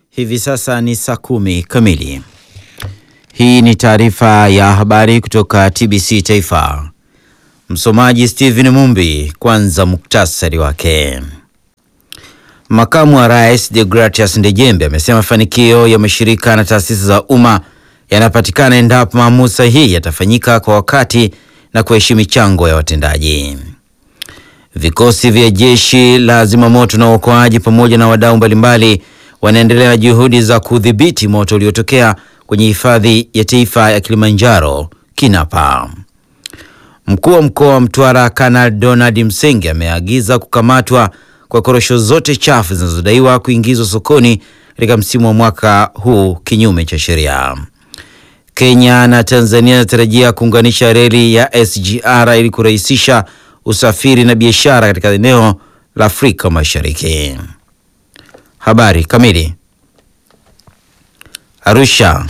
Hivi sasa ni saa kumi kamili. Hii ni taarifa ya habari kutoka TBC Taifa. Msomaji Steven Mumbi. Kwanza muktasari wake. Makamu wa Rais Deogratias Ndejembe amesema mafanikio ya mashirika na taasisi za umma yanapatikana endapo maamuzi sahihi yatafanyika kwa wakati na kuheshimu michango ya watendaji. Vikosi vya jeshi la zimamoto na uokoaji pamoja na wadau mbalimbali wanaendelea na juhudi za kudhibiti moto uliotokea kwenye hifadhi ya taifa ya Kilimanjaro Kinapa. Mkuu wa mkoa wa Mtwara Kanali Donald Msenge ameagiza kukamatwa kwa korosho zote chafu zinazodaiwa kuingizwa sokoni katika msimu wa mwaka huu kinyume cha sheria. Kenya na Tanzania zinatarajia kuunganisha reli ya SGR ili kurahisisha usafiri na biashara katika eneo la Afrika Mashariki. Habari kamili. Arusha.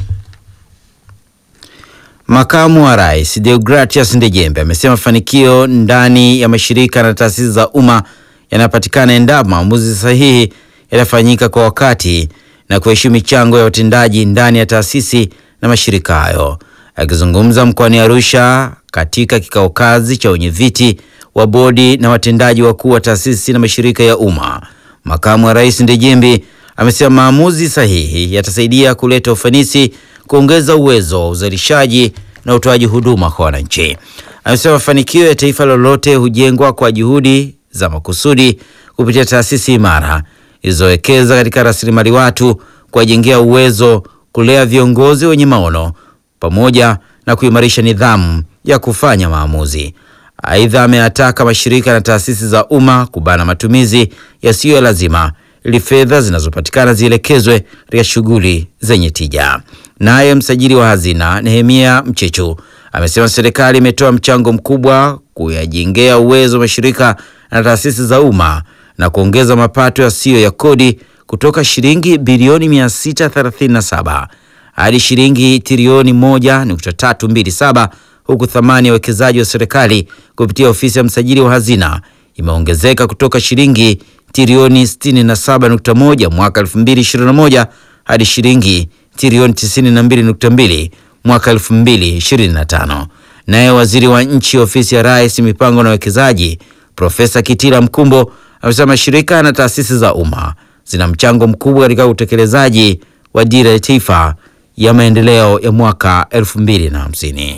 Makamu wa Rais Deogratias Ndejembe amesema mafanikio ndani ya mashirika na taasisi za umma yanapatikana endapo maamuzi sahihi yatafanyika kwa wakati na kuheshimu michango ya watendaji ndani ya taasisi na mashirika hayo. Akizungumza mkoani Arusha katika kikao kazi cha wenyeviti wa bodi na watendaji wakuu wa taasisi na mashirika ya umma, makamu wa rais Ndejembe amesema maamuzi sahihi yatasaidia kuleta ufanisi, kuongeza uwezo wa uzalishaji na utoaji huduma kwa wananchi. Amesema mafanikio ya taifa lolote hujengwa kwa juhudi za makusudi kupitia taasisi imara zilizowekeza katika rasilimali watu, kuwajengea uwezo, kulea viongozi wenye maono pamoja na kuimarisha nidhamu ya kufanya maamuzi. Aidha, ameyataka mashirika na taasisi za umma kubana matumizi yasiyo ya lazima ili fedha zinazopatikana zielekezwe katika shughuli zenye tija. Naye msajili wa hazina Nehemia Mchechu amesema serikali imetoa mchango mkubwa kuyajengea uwezo wa mashirika na taasisi za umma na kuongeza mapato yasiyo ya kodi kutoka shilingi bilioni 637 hadi shilingi trilioni 1.327 huku thamani ya uwekezaji wa serikali kupitia ofisi ya msajili wa hazina imeongezeka kutoka shilingi trilioni 67.1 mwaka 2021 hadi shilingi trilioni 92.2 mwaka 2025. Naye waziri wa nchi ofisi ya Rais mipango na uwekezaji Profesa Kitila Mkumbo amesema mashirika na taasisi za umma zina mchango mkubwa katika utekelezaji wa dira ya taifa ya maendeleo ya mwaka 2050.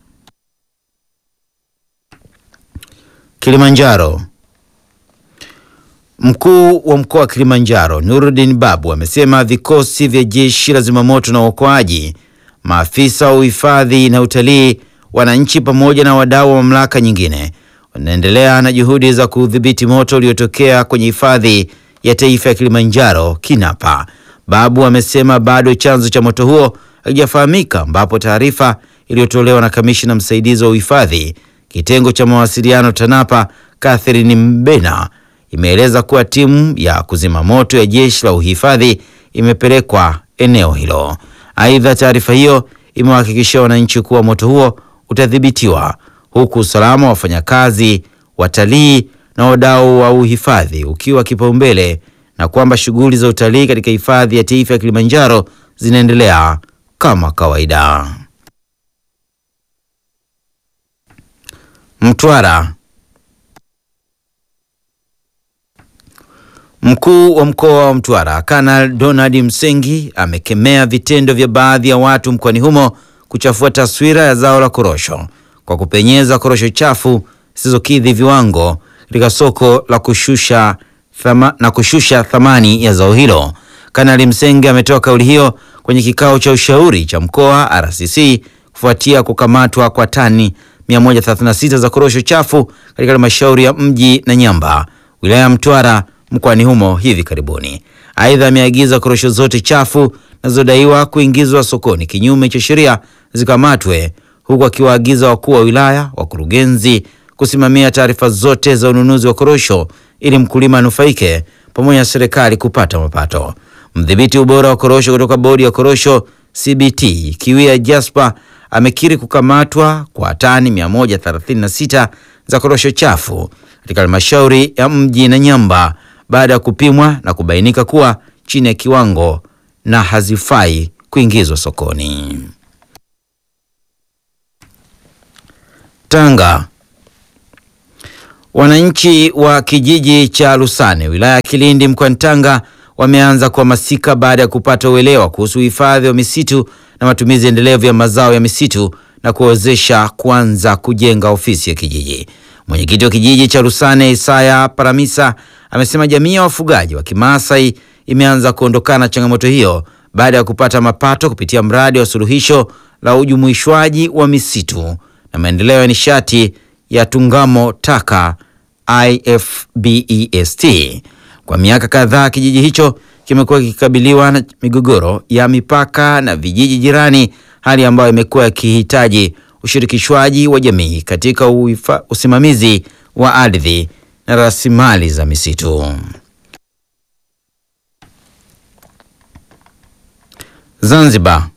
Kilimanjaro. Mkuu wa mkoa wa Kilimanjaro Nuruddin Babu amesema vikosi vya jeshi la zimamoto na uokoaji, maafisa wa uhifadhi na utalii, wananchi pamoja na wadau wa mamlaka nyingine wanaendelea na juhudi za kudhibiti moto uliotokea kwenye hifadhi ya taifa ya Kilimanjaro Kinapa. Babu amesema bado chanzo cha moto huo hakijafahamika, ambapo taarifa iliyotolewa na kamishina msaidizi wa uhifadhi kitengo cha mawasiliano TANAPA Catherine Mbena imeeleza kuwa timu ya kuzima moto ya jeshi la uhifadhi imepelekwa eneo hilo. Aidha, taarifa hiyo imewahakikishia wananchi kuwa moto huo utadhibitiwa huku usalama wa wafanyakazi, watalii na wadau wa uhifadhi ukiwa kipaumbele na kwamba shughuli za utalii katika hifadhi ya taifa ya Kilimanjaro zinaendelea kama kawaida. Mtwara. Mkuu wa mkoa wa Mtwara Kanali Donald Msengi amekemea vitendo vya baadhi ya watu mkoani humo kuchafua taswira ya zao la korosho kwa kupenyeza korosho chafu zisizokidhi viwango katika soko la kushusha thama, na kushusha thamani ya zao hilo. Kanali Msengi ametoa kauli hiyo kwenye kikao cha ushauri cha mkoa RCC kufuatia kukamatwa kwa tani 136 za korosho chafu katika halmashauri ya Mji na Nyamba, wilaya ya Mtwara mkoani humo hivi karibuni. Aidha, ameagiza korosho zote chafu zinazodaiwa kuingizwa sokoni kinyume cha sheria zikamatwe, huku akiwaagiza wakuu wa wilaya, wakurugenzi kusimamia taarifa zote za ununuzi wa korosho ili mkulima anufaike pamoja na serikali kupata mapato. Mdhibiti ubora wa korosho kutoka bodi ya korosho CBT Kiwia Jasper amekiri kukamatwa kwa tani 136 za korosho chafu katika halmashauri ya Mji na Nyamba baada ya kupimwa na kubainika kuwa chini ya kiwango na hazifai kuingizwa sokoni. Tanga. Wananchi wa kijiji cha Lusane wilaya ya Kilindi mkoani Tanga wameanza kuhamasika baada ya kupata uelewa kuhusu uhifadhi wa misitu na matumizi endelevu ya mazao ya misitu na kuwezesha kuanza kujenga ofisi ya kijiji. Mwenyekiti wa kijiji cha Lusane Isaya Paramisa amesema jamii ya wafugaji wa Kimaasai imeanza kuondokana na changamoto hiyo baada ya kupata mapato kupitia mradi wa suluhisho la ujumuishwaji wa misitu na maendeleo ya nishati ya Tungamo Taka IFBEST. Kwa miaka kadhaa kijiji hicho kimekuwa kikikabiliwa na migogoro ya mipaka na vijiji jirani, hali ambayo imekuwa ikihitaji ushirikishwaji wa jamii katika uifa, usimamizi wa ardhi na rasilimali za misitu. Zanzibar.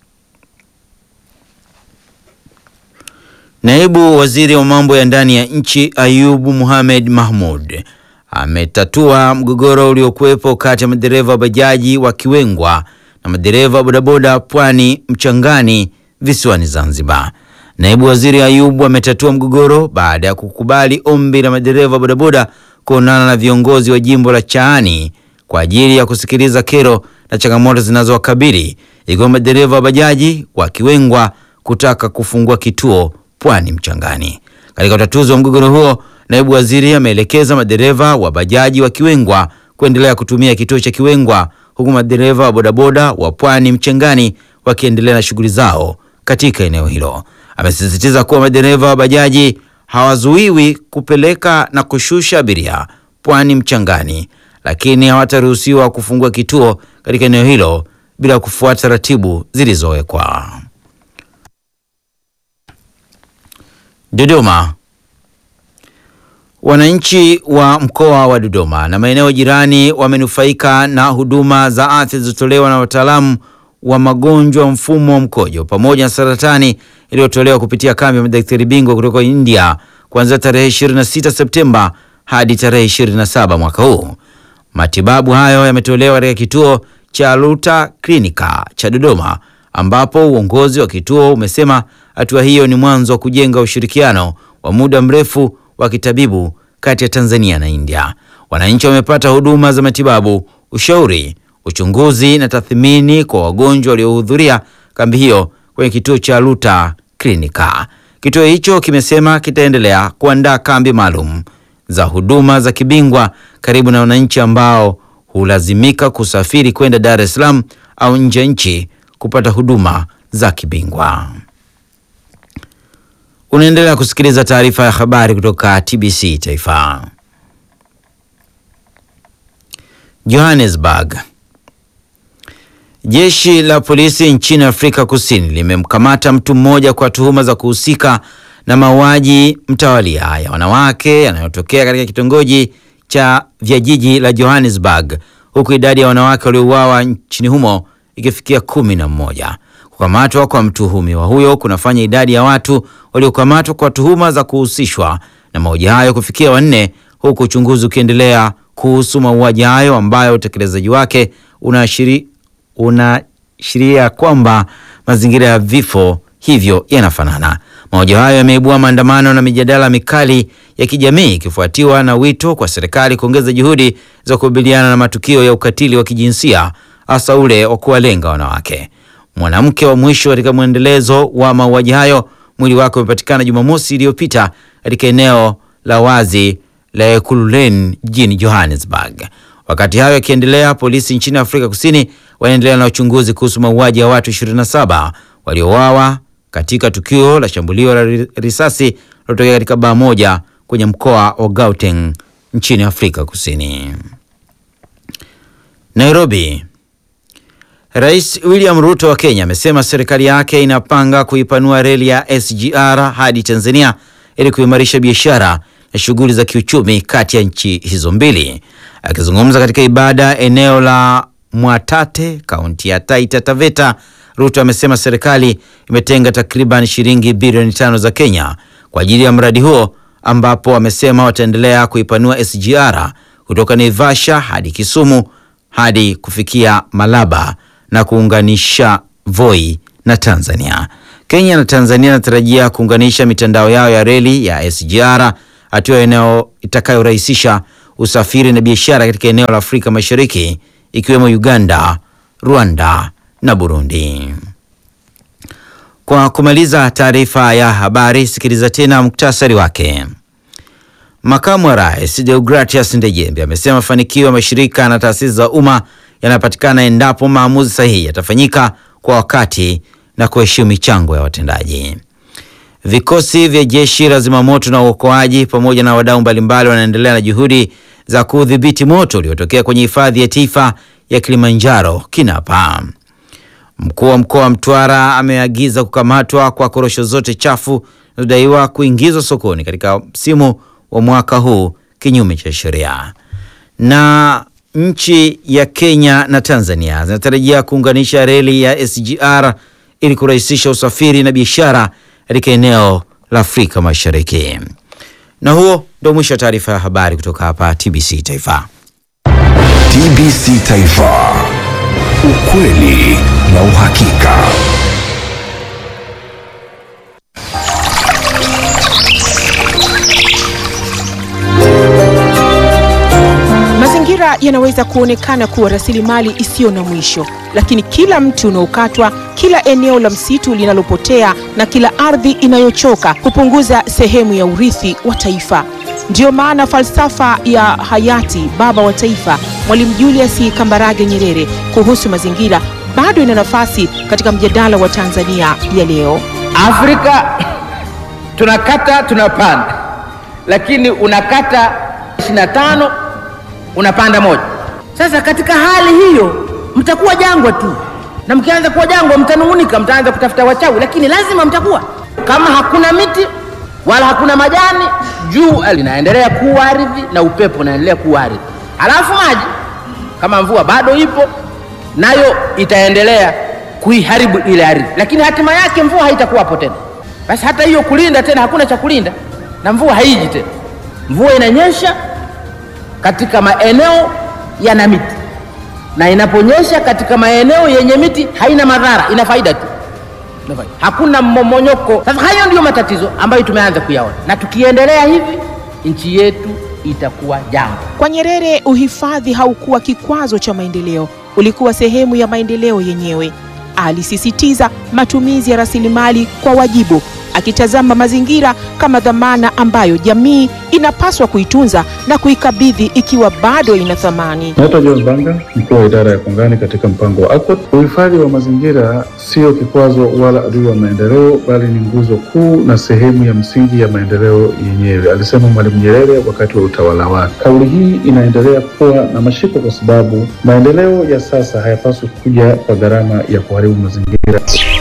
Naibu Waziri wa mambo ya ndani ya nchi Ayubu Mohamed Mahmud ametatua mgogoro uliokuwepo kati ya madereva wa bajaji wa Kiwengwa na madereva wa bodaboda Pwani Mchangani visiwani Zanzibar. Naibu Waziri Ayubu ametatua mgogoro baada ya kukubali ombi la madereva wa bodaboda kuonana na viongozi wa jimbo la Chaani kwa ajili ya kusikiliza kero na changamoto zinazowakabili ikiwa madereva wa bajaji wa Kiwengwa kutaka kufungua kituo Pwani Mchangani. Katika utatuzi wa mgogoro huo, naibu waziri ameelekeza madereva wa bajaji wa Kiwengwa kuendelea kutumia kituo cha Kiwengwa huku madereva wa bodaboda wa Pwani Mchangani wakiendelea na shughuli zao katika eneo hilo. Amesisitiza kuwa madereva wa bajaji hawazuiwi kupeleka na kushusha abiria Pwani Mchangani, lakini hawataruhusiwa kufungua kituo katika eneo hilo bila kufuata taratibu zilizowekwa. Dodoma. Wananchi wa mkoa wa Dodoma na maeneo jirani wamenufaika na huduma za afya zilizotolewa na wataalamu wa magonjwa mfumo wa mkojo pamoja na saratani iliyotolewa kupitia kambi ya madaktari bingwa kutoka India kuanzia tarehe 26 Septemba hadi tarehe 27 mwaka huu. Matibabu hayo yametolewa katika kituo cha Luta Klinika cha Dodoma ambapo uongozi wa kituo umesema hatua hiyo ni mwanzo wa kujenga ushirikiano wa muda mrefu wa kitabibu kati ya Tanzania na India. Wananchi wamepata huduma za matibabu, ushauri, uchunguzi na tathmini kwa wagonjwa waliohudhuria kambi hiyo kwenye kituo cha Luta Klinika. Kituo hicho kimesema kitaendelea kuandaa kambi maalum za huduma za kibingwa karibu na wananchi ambao hulazimika kusafiri kwenda Dar es Salaam au nje ya nchi kupata huduma za kibingwa. Unaendelea kusikiliza taarifa ya habari kutoka TBC Taifa. Johannesburg. Jeshi la polisi nchini Afrika Kusini limemkamata mtu mmoja kwa tuhuma za kuhusika na mauaji mtawalia ya wanawake yanayotokea katika kitongoji cha vya jiji la Johannesburg, huku idadi ya wanawake waliouawa nchini humo ikifikia kumi na mmoja. Kukamatwa kwa mtuhumiwa huyo kunafanya idadi ya watu waliokamatwa kwa tuhuma za kuhusishwa na mauaji hayo kufikia wanne, huku uchunguzi ukiendelea kuhusu mauaji hayo ambayo utekelezaji wake unaashiria unaashiria kwamba mazingira ya vifo hivyo yanafanana. Mauaji hayo yameibua maandamano na mijadala mikali ya kijamii ikifuatiwa na wito kwa serikali kuongeza juhudi za kukabiliana na matukio ya ukatili wa kijinsia hasa ule wa kuwalenga wanawake. Mwanamke wa mwisho katika mwendelezo wa mauaji hayo, mwili wake umepatikana Jumamosi iliyopita katika eneo la wazi la Ekurhuleni jijini Johannesburg. Wakati hayo yakiendelea, polisi nchini Afrika Kusini wanaendelea na uchunguzi kuhusu mauaji ya watu 27 waliouawa katika tukio la shambulio la risasi lilotokea katika baa moja kwenye mkoa wa Gauteng nchini Afrika Kusini. Nairobi. Rais William Ruto wa Kenya amesema serikali yake inapanga kuipanua reli ya SGR hadi Tanzania ili kuimarisha biashara na shughuli za kiuchumi kati ya nchi hizo mbili. Akizungumza katika ibada eneo la Mwatate, kaunti ya Taita Taveta, Ruto amesema serikali imetenga takriban shilingi bilioni tano za Kenya kwa ajili ya mradi huo, ambapo amesema wataendelea kuipanua SGR kutoka Naivasha hadi Kisumu hadi kufikia Malaba na kuunganisha Voi na Tanzania. Kenya na Tanzania inatarajia kuunganisha mitandao yao ya reli ya SGR, hatua eneo itakayorahisisha usafiri na biashara katika eneo la Afrika Mashariki ikiwemo Uganda, Rwanda na Burundi. Kwa kumaliza taarifa ya habari, sikiliza tena muktasari wake. Makamu wa Rais Deogratias Ndejembe amesema mafanikio ya mashirika na taasisi za umma yanapatikana endapo maamuzi sahihi yatafanyika kwa wakati na kuheshimu michango ya watendaji. Vikosi vya jeshi la zimamoto na uokoaji pamoja na wadau mbalimbali wanaendelea na juhudi za kudhibiti moto uliotokea kwenye hifadhi ya taifa ya Kilimanjaro Kinapa. Mkuu wa mkoa wa Mtwara ameagiza kukamatwa kwa korosho zote chafu zinazodaiwa kuingizwa sokoni katika msimu wa mwaka huu kinyume cha sheria. Na nchi ya Kenya na Tanzania zinatarajia kuunganisha reli ya SGR ili kurahisisha usafiri na biashara katika eneo la Afrika Mashariki. Na huo ndio mwisho wa taarifa ya habari kutoka hapa TBC Taifa. TBC Taifa, ukweli na uhakika. Mazingira yanaweza kuonekana kuwa rasilimali isiyo na mwisho, lakini kila mti unaokatwa, kila eneo la msitu linalopotea na kila ardhi inayochoka hupunguza sehemu ya urithi wa taifa. Ndiyo maana falsafa ya hayati baba wa taifa Mwalimu Julius Kambarage Nyerere kuhusu mazingira bado ina nafasi katika mjadala wa Tanzania ya leo. Afrika tunakata tunapanda, lakini unakata 25 unapanda moja. Sasa katika hali hiyo mtakuwa jangwa tu, na mkianza kuwa jangwa mtanung'unika, mtaanza kutafuta wachawi, lakini lazima mtakuwa. Kama hakuna miti wala hakuna majani, jua linaendelea kuwa ardhi na upepo unaendelea kuwa ardhi, halafu maji kama mvua bado ipo nayo itaendelea kuiharibu ile ardhi, lakini hatima yake mvua haitakuwapo tena. Basi hata hiyo kulinda tena, hakuna cha kulinda na mvua haiji tena. Mvua inanyesha katika maeneo yana miti, na inaponyesha katika maeneo yenye miti haina madhara, ina faida tu, hakuna mmomonyoko. Sasa hayo ndiyo matatizo ambayo tumeanza kuyaona, na tukiendelea hivi nchi yetu itakuwa jangwa. Kwa Nyerere, uhifadhi haukuwa kikwazo cha maendeleo, ulikuwa sehemu ya maendeleo yenyewe. Alisisitiza matumizi ya rasilimali kwa wajibu, akitazama mazingira kama dhamana ambayo jamii inapaswa kuitunza na kuikabidhi ikiwa bado ina thamani. Naitwa John Banga, mkuu wa idara ya kongani katika mpango wa ACOT. Uhifadhi wa mazingira sio kikwazo wala adui wa maendeleo, bali ni nguzo kuu na sehemu ya msingi ya maendeleo yenyewe, alisema Mwalimu Nyerere wakati wa utawala wake. Kauli hii inaendelea kuwa na mashiko kwa sababu maendeleo ya sasa hayapaswi kuja kwa gharama ya kuharibu mazingira.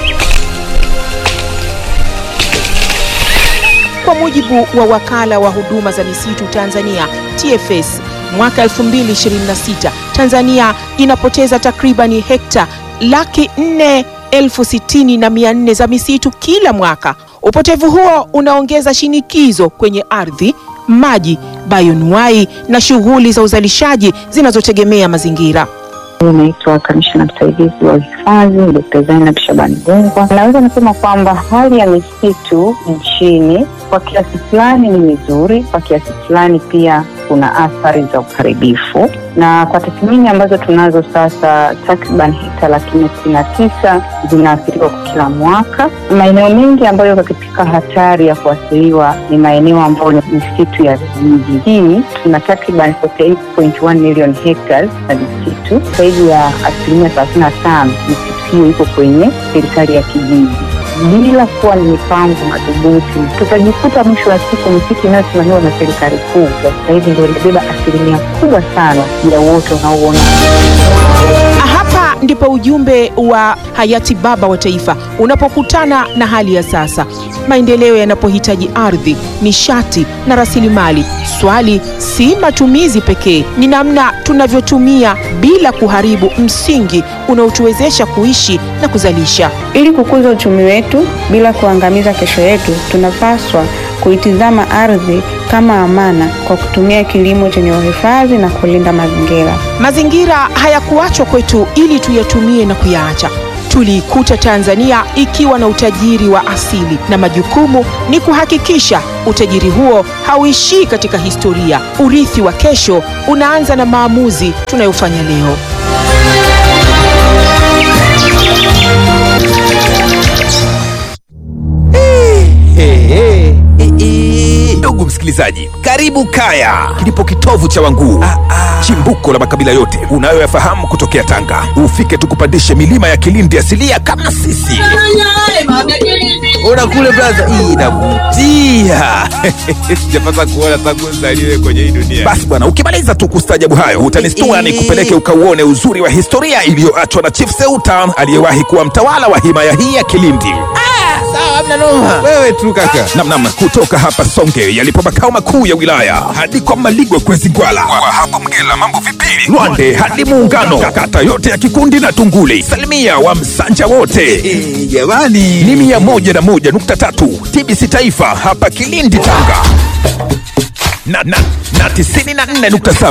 Kwa mujibu wa wakala wa huduma za misitu Tanzania TFS, mwaka 2026 Tanzania inapoteza takribani hekta laki nne elfu sitini na mia nne za misitu kila mwaka. Upotevu huo unaongeza shinikizo kwenye ardhi, maji, bayonuai na shughuli za uzalishaji zinazotegemea mazingira. Naitwa kamishna msaidizi wa uhifadhi Dkt. Zainab Shabani Gungwa. Naweza nasema kwamba hali ya misitu nchini kwa kiasi fulani ni mizuri, kwa kiasi fulani pia kuna athari za uharibifu, na kwa tathmini ambazo tunazo sasa, takriban hekta laki nne sitini na tisa zinaathiriwa kwa kila mwaka. Maeneo mengi ambayo yako katika hatari ya kuathiriwa ni maeneo ambayo ni misitu ya vijiji. Hii tuna takriban 48.1 million hectares na misitu, zaidi ya asilimia thelathini na tano misitu hiyo iko kwenye serikali ya kijiji bila kuwa ni mipango madhubuti, tutajikuta mwisho wa siku misitu inayosimamiwa na serikali kuu kwa sasa hivi ndio inabeba asilimia kubwa sana ya uoto unaouona. Hapa ndipo ujumbe wa hayati baba wa taifa unapokutana na hali ya sasa. Maendeleo yanapohitaji ardhi, nishati na rasilimali, swali si matumizi pekee, ni namna tunavyotumia bila kuharibu msingi unaotuwezesha kuishi na kuzalisha. Ili kukuza uchumi wetu bila kuangamiza kesho yetu, tunapaswa kuitizama ardhi kama amana kwa kutumia kilimo chenye uhifadhi na kulinda mazingira. Mazingira hayakuachwa kwetu ili tuyatumie na kuyaacha. Tuliikuta Tanzania ikiwa na utajiri wa asili na majukumu ni kuhakikisha utajiri huo hauishii katika historia. Urithi wa kesho unaanza na maamuzi tunayofanya leo. Ndugu msikilizaji, karibu Kaya, kilipo kitovu cha Wanguu, chimbuko la makabila yote unayoyafahamu kutokea Tanga. Ufike tukupandishe milima ya Kilindi asilia kama sisi. Ona kule braza, hii inavutia. Sijapata kuona tangu nzaliwe kwenye hii dunia. Basi bwana, ukimaliza tu kustajabu hayo utanistua nikupeleke ukauone uzuri wa historia iliyoachwa na Chief Seuta aliyewahi kuwa mtawala wa himaya hii ya Kilindi. Wewe tu kaka. Namnam, kutoka hapa Songe yalipo makao makuu ya wilaya hadi kwa Maligwe Kwezi Gwala, kwa hapo Mgela mambo vipili, Lwande hadi Muungano, kata yote ya Kikundi na Tunguli, salimia wa Msanja wote jamani, ni mia moja na moja nukta tatu TBC Taifa hapa Kilindi Tanga na, na, na tisini na nne nukta saba